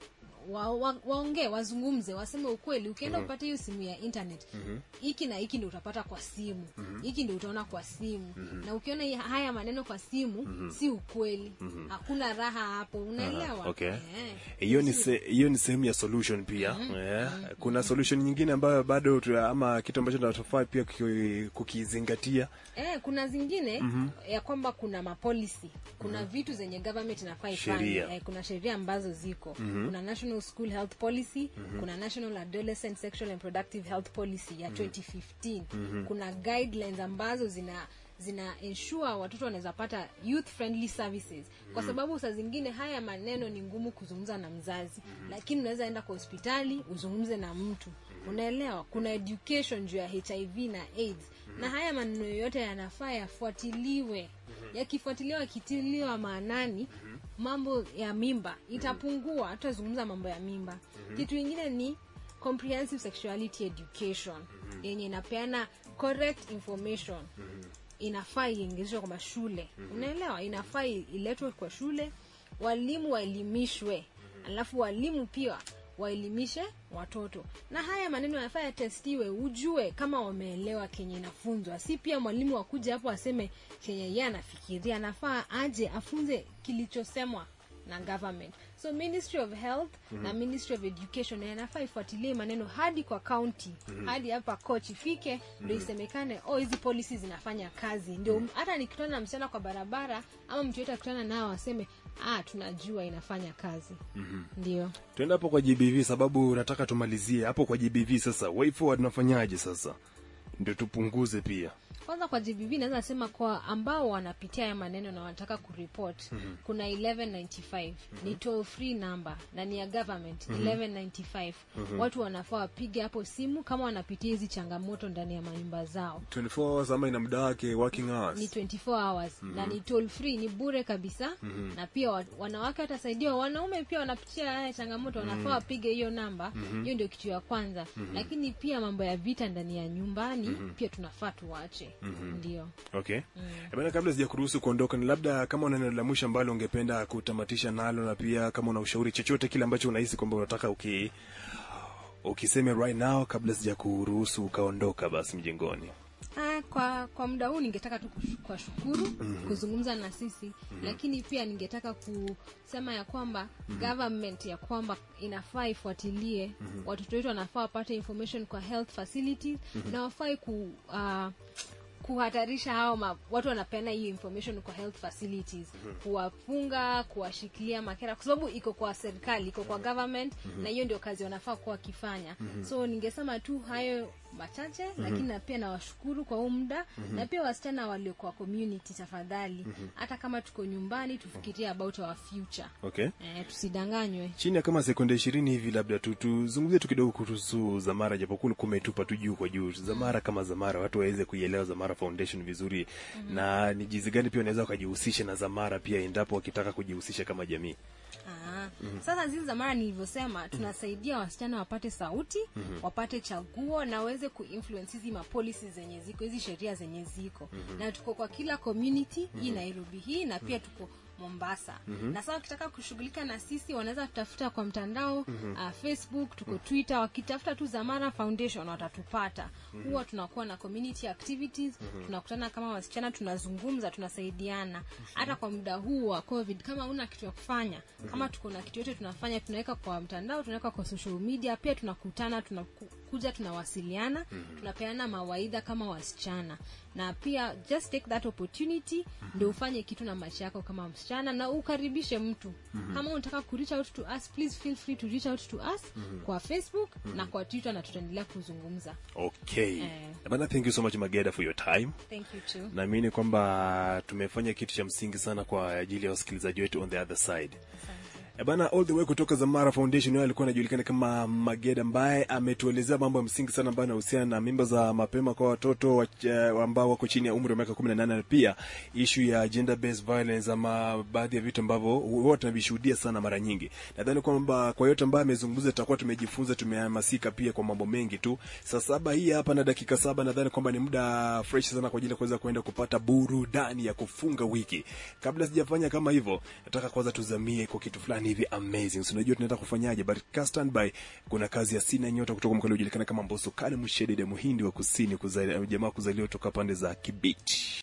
wa, wa, waongee wazungumze waseme ukweli ukienda upate hiyo simu ya internet hiki na hiki ndio utapata kwa simu hiki ndio utaona kwa simu na ukiona hii- haya maneno kwa simu si ukweli hakuna raha hapo unaelewa okay Eh. hiyo ni se, hiyo ni sehemu ya solution pia yeah. kuna solution nyingine ambayo bado tu- ama kitu ambacho tunatofaa pia kuki- kukizingatia Eh, kuna zingine ya kwamba kuna mapolicy kuna vitu zenye government inafaa ifanye Sheria. eh, kuna sheria ambazo ziko kuna national school health policy kuna national adolescent sexual and productive health policy ya 2015 kuna guidelines ambazo zina zina ensure watoto wanaweza pata youth friendly services kwa sababu saa zingine haya maneno ni ngumu kuzungumza na mzazi lakini unaweza enda kwa hospitali uzungumze na mtu unaelewa kuna education juu ya hiv na aids na haya maneno yote yanafaa yafuatiliwe yakifuatiliwa yakitiliwa maanani mambo ya mimba itapungua hatutazungumza mambo ya mimba kitu ingine ni comprehensive sexuality education yenye inapeana correct information inafaa iingizwe kwa mashule unaelewa inafaa i- iletwe kwa shule walimu waelimishwe alafu walimu pia waelimishe watoto na haya maneno yanafaa yatestiwe ujue kama wameelewa kenye inafunzwa si pia mwalimu akuja hapo aseme kenye yeye anafikiria anafaa aje afunze kilichosemwa na government so ministry of health na ministry of education yanafaa ifuatilie maneno hadi kwa county hadi hapa coach ifike ndio isemekane oh hizi policies zinafanya kazi ndio hata nikutana na msichana kwa barabara ama mtu yote akutana nao aseme ah tunajua inafanya kazi ndio tuende hapo kwa gbv sababu nataka tumalizie hapo kwa gbv sasa way forward tunafanyaje sasa ndio tupunguze pia kwanza kwa GBV naweza sema kwa ambao wanapitia haya maneno na wanataka kuripot mm-hmm. kuna 1195 mm-hmm. ni toll free number na ni ya government mm-hmm. 1195 mm-hmm. watu wanafaa wapige hapo simu kama wanapitia hizi changamoto ndani ya manyumba zao 24 hours ama ina muda wake working hours ni 24 hours mm-hmm. na ni toll free ni bure kabisa mm-hmm. na pia wa, wanawake watasaidiwa wanaume pia wanapitia haya changamoto wanafaa wapige hiyo namba hiyo mm-hmm. ndio kitu ya kwanza mm-hmm. lakini pia mambo ya vita ndani ya nyumbani mm-hmm. pia tunafaa tuwache mm-hmm. ndio okay mm. bana kabla sija kuruhusu kuondoka ni labda kama una neno la mwisho ambalo ungependa kutamatisha nalo na pia kama una ushauri chochote kile ambacho unahisi kwamba unataka uki ukiseme right now kabla sija kuruhusu ukaondoka basi mjengoni Ah, kwa kwa muda huu ningetaka tu kush- kuwashukuru mm-hmm. kuzungumza na sisi mm-hmm. lakini pia ningetaka kusema ya kwamba mm-hmm. government ya kwamba inafaa ifuatilie mm-hmm. watoto wetu wanafaa wapate information kwa health facilities mm-hmm. na wafai ku uh, kuhatarisha hao ma, watu wanapeana hiyo information kwa health facilities mm-hmm. kuwafunga kuwashikilia makera kwa sababu iko kwa serikali iko kwa government mm-hmm. na hiyo ndio kazi wanafaa kuwa wakifanya mm-hmm. so ningesema tu hayo machache mm-hmm. lakini na pia nawashukuru kwa huu muda mm-hmm. na pia wasichana waliokuwa community tafadhali mm-hmm. hata kama tuko nyumbani tufikirie about our future okay eh, tusidanganywe chini ya kama sekunde ishirini hivi labda tu tuzungumzie tu kidogo kuhusu zamara japokuwa kumetupa tu juu kwa juu zamara kama zamara watu waweze kuielewa zamara foundation vizuri mm-hmm. na ni jinsi gani pia wanaweza wakajihusisha na zamara pia endapo wakitaka kujihusisha kama jamii Aa, sasa zizi za mara nilivyosema tunasaidia wasichana wapate sauti mm-hmm. wapate chaguo na waweze kuinfluence hizi mapolisi zenye ziko hizi sheria zenye ziko mm-hmm. na tuko kwa kila community mm-hmm. hii nairobi hii na pia tuko mombasa mm-hmm. na sasa wakitaka kushughulika na sisi wanaweza tutafuta kwa mtandao mm-hmm. uh, facebook tuko twitter wakitafuta tu zamara foundation watatupata mm-hmm. huwa tunakuwa na community activities mm-hmm. tunakutana kama wasichana tunazungumza tunasaidiana hata kwa muda huu wa covid kama una kitu ya kufanya kama tuko na kitu yote tunafanya tunaweka kwa mtandao tunaweka kwa social media pia tunakutana tunakuja tunawasiliana mm-hmm. tunapeana mawaidha kama wasichana na pia just take that opportunity mm-hmm. ndio ufanye kitu na maisha yako kama msichana na ukaribishe mtu mm-hmm. kama unataka ku reach out to us please feel free to reach out to us mm-hmm. kwa facebook mm-hmm. na kwa twitter na tutaendelea kuzungumza okay Eh. bana thank you so much mageda for your time thank you too naamini kwamba tumefanya kitu cha msingi sana kwa ajili ya wasikilizaji wetu on the other side Eh bana all the way kutoka Zamara Foundation yeye alikuwa anajulikana kama Mageda ambaye ametuelezea mambo ya msingi sana ambayo yanahusiana na mimba za mapema kwa watoto wach- eh, ambao wako chini ya umri wa miaka 18 na pia issue ya gender based violence ama baadhi ya vitu ambavyo huwa tunavishuhudia sana mara nyingi. Nadhani kwamba kwa yote ambayo amezungumza tutakuwa tumejifunza tumehamasika pia kwa mambo mengi tu. Saa saba hii hapa na dakika saba nadhani kwamba ni muda fresh sana kwa ajili ya kuweza kuenda kupata burudani ya kufunga wiki. Kabla sijafanya kama hivyo, nataka kwanza tuzamie kwa kitu fulani fulani hivi amazing so unajua tunaenda kufanyaje but ka standby kuna kazi ya sina nyota kutoka mkali ujulikana kama Mbosso Kale Mshedede Muhindi wa kusini kuzali, jamaa kuzaliwa kutoka pande za Kibiti